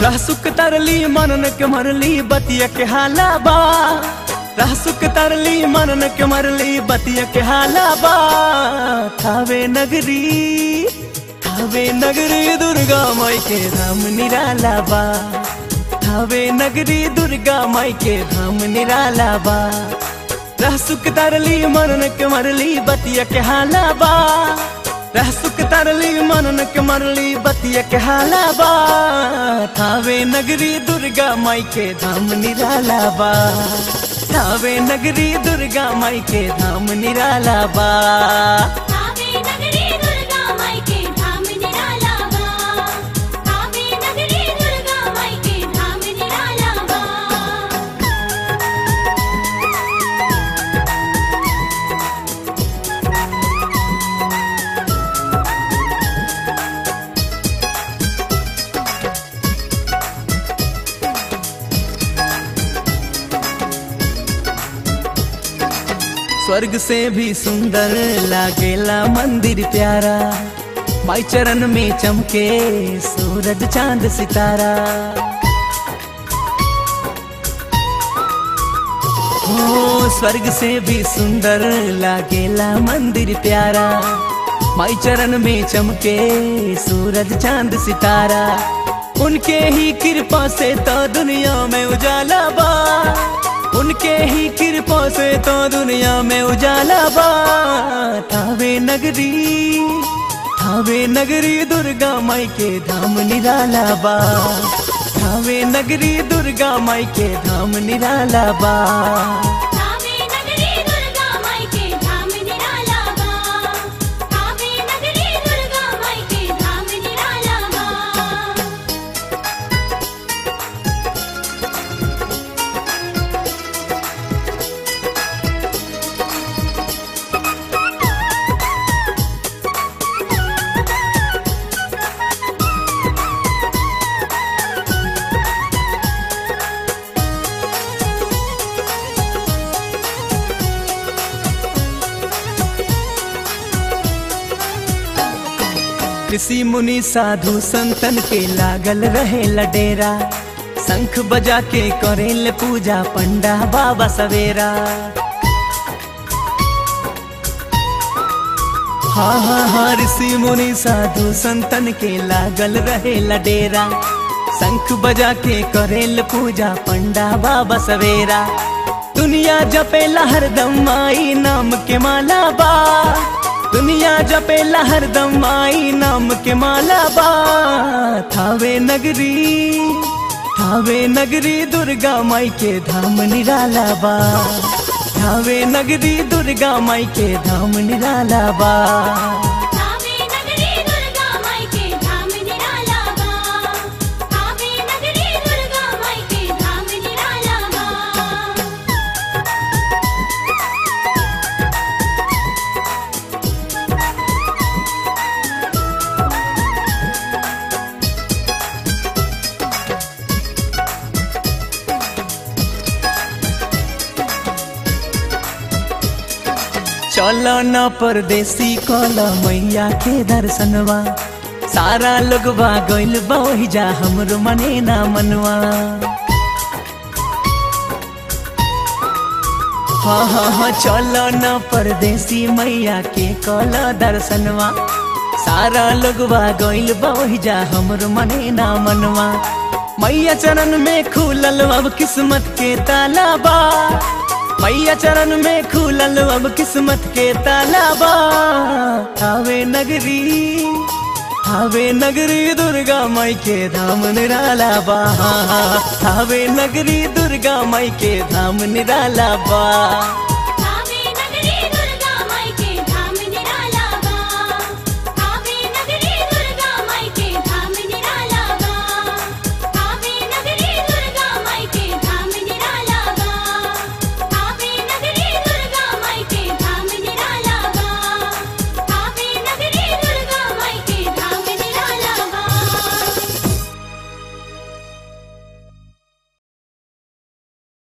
रहसुक तरली मनन के मरली बतिया के हाला बा रहसुक तरली मनन के मरली बतिया के हाला बा थावे नगरी थावे नगरी दुर्गा माई के धाम निराला बा थावे नगरी दुर्गा माई के धाम निराला बा रहसुक तरली मनन के मरली बतिया के हाला बा रहसुक तरली मनन के मरली बतिया के हाला बा थावे नगरी दुर्गा माई के धाम निराला बा थावे नगरी दुर्गा माई के धाम निराला बा कावे नगरी दुर्गा माई के धाम निराला बा कावे नगरी दुर्गा माई के धाम निराला बा स्वर्ग से भी सुंदर लागेला मंदिर प्यारा माई चरण में चमके सूरज चांद सितारा हो स्वर्ग से भी सुंदर लागेला मंदिर प्यारा माई चरण में चमके सूरज चांद सितारा उनके ही कृपा से तो दुनिया में उजाला बा उनके ही कृपा से तो दुनिया में उजाला बा थावे नगरी थावे नगरी दुर्गा माई के धाम निराला बा थावे नगरी दुर्गा माई के धाम निराला बा कावे नगरी दुर्गा माई के धाम निराला बा कावे नगरी दुर्गा माई के धाम निराला बा ऋषि मुनि साधु संतन के लागल रहे लडेरा शंख बजा के करेल पूजा पंडा बाबा सवेरा हाँ हाँ हाँ ऋषि मुनि साधु संतन के लागल रहे लडेरा शंख बजा के करेल पूजा पंडा बाबा सवेरा दुनिया जपेला हरदम आई नाम के माला बा दुनिया जपेला हरदम आई नाम के माला बा थावे नगरी थावे नगरी दुर्गा माई के धाम निराला बा थावे नगरी दुर्गा माई के धाम निराला बा कावे नगरी दुर्गा माई के धाम निराला बा कावे नगरी दुर्गा माई के धाम निराला बा चल न परदेसी कल मैया के दर्शनवा सारा लोग बा गइल बा ओहि जा हमरो मने ना मनवा हाँ हाँ हाँ चल न परदेसी मैया के कल दर्शनवा सारा लोग बा गइल बा ओहि जा हमरो मने ना मनवा मैया चरण में खुलल अब किस्मत के ताला बा मैया चरण में खुलल अब किस्मत के ताला बा थावे नगरी थावे नगरी दुर्गा माई के धाम निराला बा थावे नगरी दुर्गा माई के धाम निराला बा